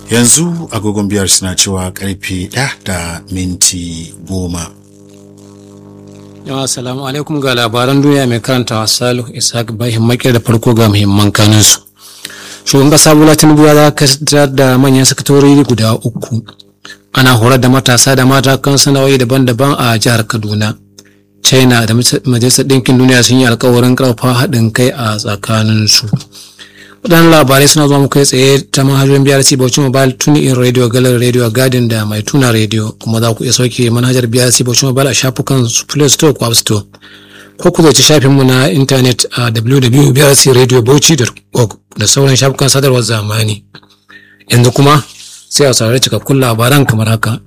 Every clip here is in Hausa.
yanzu agogon biyar suna cewa karfe ɗaya da minti goma yawa salamu alaikum ga labaran duniya mai karantawa salihu ishaq bahin makir da farko ga muhimman kanunsu shugaban kasa bola tinubu ya dakatar da manyan sakatorori guda uku ana horar da matasa da mata kan sana'o'i daban-daban a jihar kaduna china da majalisar ɗinkin duniya sun yi alkawarin ƙarfafa haɗin kai a tsakaninsu waɗannan labarai suna zuwa muka tsaye ta manhajoyin brc bauchi mobile tuni in radio galar radio garden da mai tuna radio kuma za ku iya sauke manhajar brc bauchi mobile a shafukan play store ko app store ko ku zaci shafinmu na intanet a www.brcradiobauchi.org da sauran shafukan sadarwar zamani yanzu kuma sai a saurari cikakkun labaran kamar haka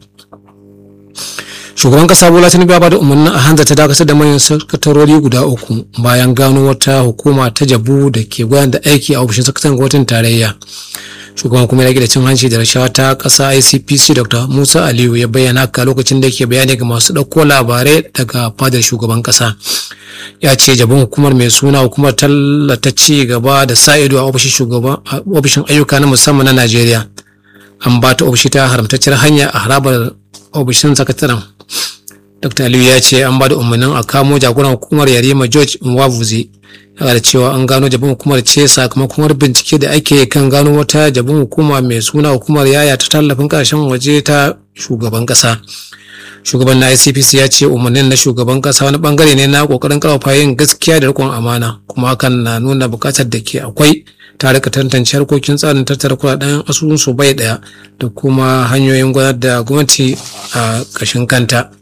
shugaban kasa bola tinubu ya bada umarnin a hanzar ta dakatar da manyan sakatarori guda uku bayan gano wata hukuma ta jabu da ke gudanar da aiki a ofishin sakataren gwamnatin tarayya shugaban kuma ya da cin hanci da rashawa ta kasa icpc dr musa aliyu ya bayyana haka lokacin da ke bayani ga masu ɗauko labarai daga fadar shugaban kasa ya ce jabin hukumar mai suna hukumar tallata ci gaba da sa ido a ofishin ayyuka na musamman na najeriya an ba ta ofishi ta haramtacciyar hanya a harabar ofishin sakataren dr aliyu ya ce an ba da umarnin a kamo jagoran hukumar yarima george nwavuzi ya da cewa an gano jabin hukumar ce sakamakon bincike da ake kan gano wata jabin hukuma mai suna hukumar yaya ta tallafin kasashen waje ta shugaban kasa shugaban na icpc ya ce umarnin na shugaban kasa wani bangare ne na kokarin karfafa yin gaskiya da rikon amana kuma hakan na nuna bukatar da ke akwai ta rika tantance harkokin tsarin tattara kudaden asusunsu bai daya da kuma hanyoyin gudanar da gwamnati a kashin kanta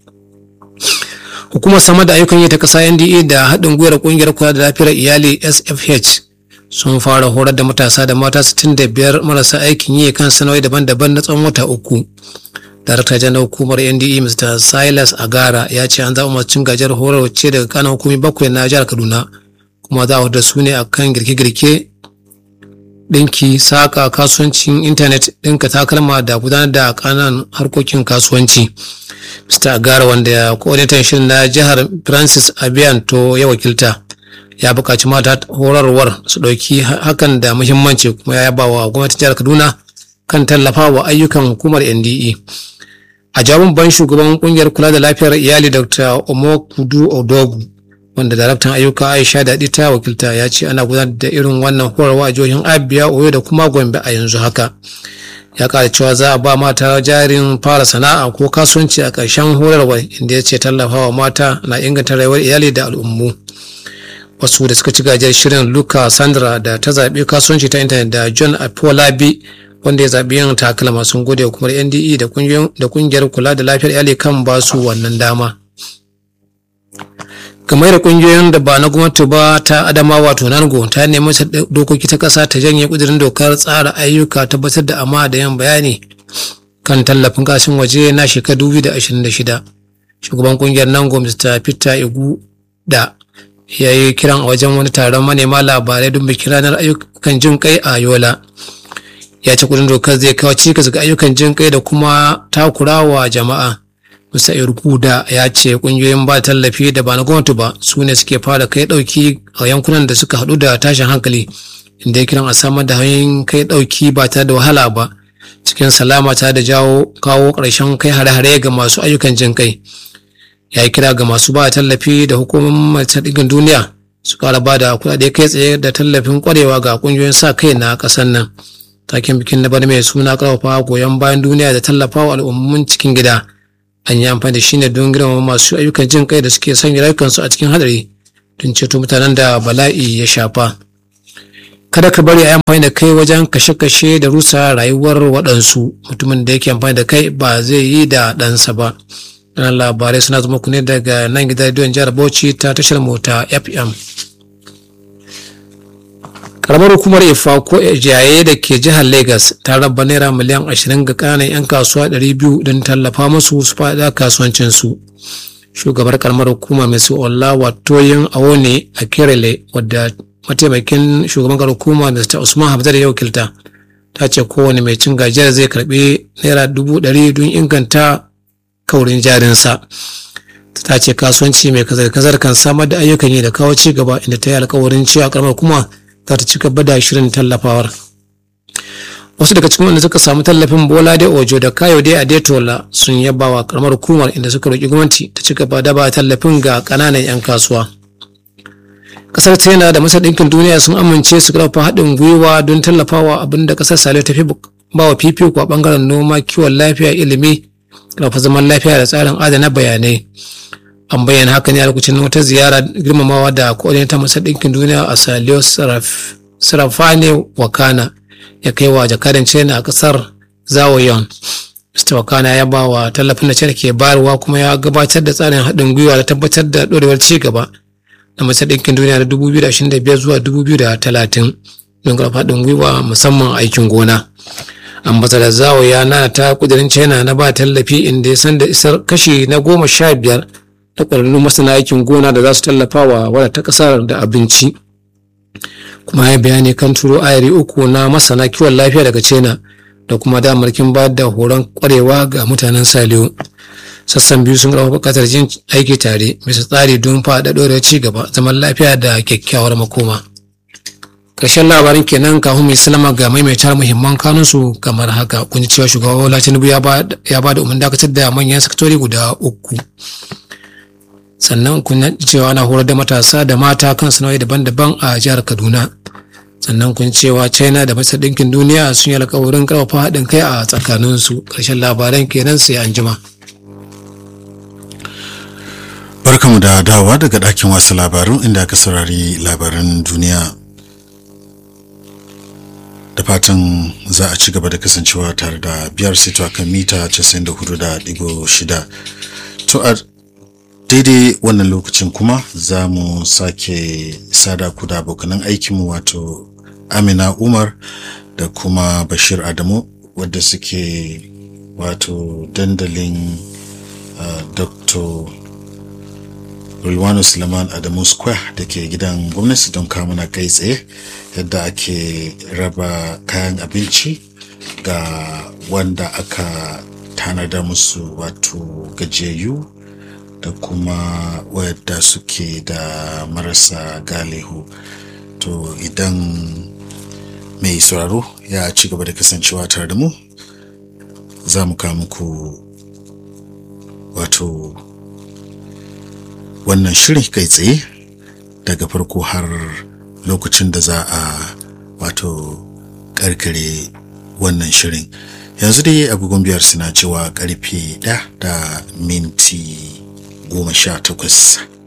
hukumar samar da ayyukan yi ta kasa nda da haɗin gwiwar ƙungiyar kula da lafiyar iyali sfh sun fara horar da matasa da mata 65 marasa aikin yi kan sanarwai daban-daban na tsawon wata uku darakta janar hukumar nde mr silas agara ya ce an zaɓa masu gajiyar horar ce daga kanan hukumi bakwai na jihar kaduna kuma za a da su ne akan girke-girke ɗinki saƙa kasuwancin intanet ɗinka takalma da gudanar da ƙananan harkokin kasuwanci mr agara wanda ya coordinator shirin na jihar francis abiyanto ya wakilta ya buƙaci mata horarwar su ɗauki hakan da muhimmanci kuma ya yaba wa gwamnatin jihar kaduna kan tallafa wa ayyukan hukumar nde a jawabin ban shugaban kungiyar kula da lafiyar iyali dr omokudu odogu wanda daraktan ayyuka aisha daɗi ta wakilta ya ce ana gudanar da irin wannan horarwa a jihohin abia oyo da kuma gombe a yanzu haka ya ƙara cewa za a ba mata jarin fara sana'a ko kasuwanci a ƙarshen horarwa inda ya ce tallafawa mata na inganta rayuwar iyali da al'ummu wasu da suka ci gajiyar shirin luka sandra da ta zaɓi kasuwanci ta intanet da john apolabi wanda ya zaɓi yin takalma sun gode hukumar nde da ƙungiyar kula da lafiyar iyali kan ba su wannan dama game da ƙungiyoyin da ba na gwamnati ba ta adama wato nango ta nemi dokoki ta ƙasa ta janye ƙudurin dokar tsara ayyuka tabbatar da amma da yan bayani kan tallafin kashin waje na shekaru 2026 shugaban ƙungiyar nango mr peter igu da ya yi kiran a wajen wani taron manema labarai don bikin ranar ayyukan jin kai a yola ya ce kudin dokar zai kawo cikas ga ayyukan jin kai da kuma takurawa jama'a musa da ya ce kungiyoyin ba tallafi da ba na gwamnati ba su ne suke fara kai dauki a yankunan da suka hadu da tashin hankali inda ya kiran a samar da hanyoyin kai dauki ba tare da wahala ba cikin salama ta da jawo kawo ƙarshen kai hare-hare ga masu ayyukan jin kai ya yi kira ga masu ba tallafi da hukumomin majalisar ɗigin duniya su ƙara ba da kuɗaɗe kai tsaye da tallafin ƙwarewa ga ƙungiyoyin sa kai na ƙasar nan taken bikin na bana mai suna ƙarfafa goyon bayan duniya da tallafawa al'ummomin cikin gida an yi amfani da shi ne don girmama masu ayyukan jin kai da suke sanya rayukansu a cikin hadari don ceto mutanen da bala'i ya shafa kada ka bari a yi amfani da kai wajen kashe-kashe da rusa rayuwar waɗansu mutumin da yake amfani da kai ba zai yi da ɗansa ba Ranar labarai suna zama ku ne daga nan gidan rediyon jihar Bauchi ta tashar mota FM. Karamar hukumar Ifa ko Ejaye da ke jihar Lagos ta raba naira miliyan 20 ga ƙananan 'yan kasuwa 200 don tallafa musu su faɗa kasuwancinsu. Shugabar karamar hukuma mai su Ola Watoyin Awone a Kerele wadda mataimakin shugaban karamar hukuma Mr. Usman Habzar ya wakilta ta ce kowane mai cin gajiyar zai karɓi naira dubu ɗari don inganta kaurin jarinsa ta ce kasuwanci mai kazar-kazar kan samar da ayyukan yi da kawo ci gaba inda ta yi alkawarin cewa karamar kuma za ta ci gaba da shirin tallafawar wasu daga cikin wanda suka samu tallafin bola de ojo da kayo de adetola sun yaba wa karamar hukumar inda suka roƙi gwamnati ta ci gaba da ba tallafin ga ƙananan 'yan kasuwa kasar china da masar ɗinkin duniya sun amince su karfafa haɗin gwiwa don tallafawa abin da kasar saliyo ta fi ba wa fifiko a ɓangaren noma kiwon lafiya ilimi karfafa zaman lafiya da tsarin adana bayanai an bayyana haka ne a lokacin wata ziyara girmamawa da ta masar ɗinkin duniya a saliyo sarafane wakana ya kai wa jakadan china a kasar zawoyon mr wakana ya ba wa tallafin da china ke bayarwa kuma ya gabatar da tsarin haɗin gwiwa da tabbatar da ɗorewar ci gaba na Majalisar Ɗinkin Duniya na 2025 zuwa 2030 don karfa haɗin gwiwa musamman aikin gona. Ambasadar Zawo ya nana ta kudirin China na ba tallafi inda ya san da isar kashi na goma sha biyar da ƙwararrun masana aikin gona da za su tallafa wa wadda ta ƙasar da abinci. Kuma ya bayani kan turo ayari uku na masana kiwon lafiya daga China da kuma damarkin ba da horon ƙwarewa ga mutanen Saliyo. sassan biyu sun rawa bukatar jin aiki tare bisa tsari don faɗa ɗorewar ci gaba zaman lafiya da kyakkyawar makoma ƙarshen labarin kenan kafin mai salama ga maimaitar muhimman kanunsu kamar haka kun ji cewa shugaba bola tinubu ya ba da umarnin dakatar da manyan sakatori guda uku sannan kun ji cewa ana horar da matasa da mata kan sana'o'i daban-daban a jihar kaduna sannan kun cewa china da majalisar ɗinkin duniya sun yi alkawarin ƙarfafa haɗin kai a tsakaninsu ƙarshen labaran kenan sai an jima. Barkamu da dawowa daga ɗakin wasu labaru inda aka saurari labaran duniya. Da fatan za a ci gaba da kasancewa tare da biyar sito a kan mita 94.6. To a daidai wannan lokacin kuma za mu sake sada ku da abokanan aikinmu wato Amina Umar da kuma Bashir Adamu wadda suke wato dandalin uh, Dr. Rulwano Suleiman Adamu Square da ke gidan gwamnati don kamuna kai tsaye yadda ake raba kayan abinci ga wanda aka tanada musu wato gajiyayyu da kuma wadda suke da marasa galihu to idan mai sauraro ya ci gaba da kasancewa tare da mu za mu kawo muku wato wannan shirin kai tsaye daga farko har lokacin da za a wato karkare wannan shirin yanzu dai agogon biyar suna cewa karfe ɗaya da minti goma sha takwas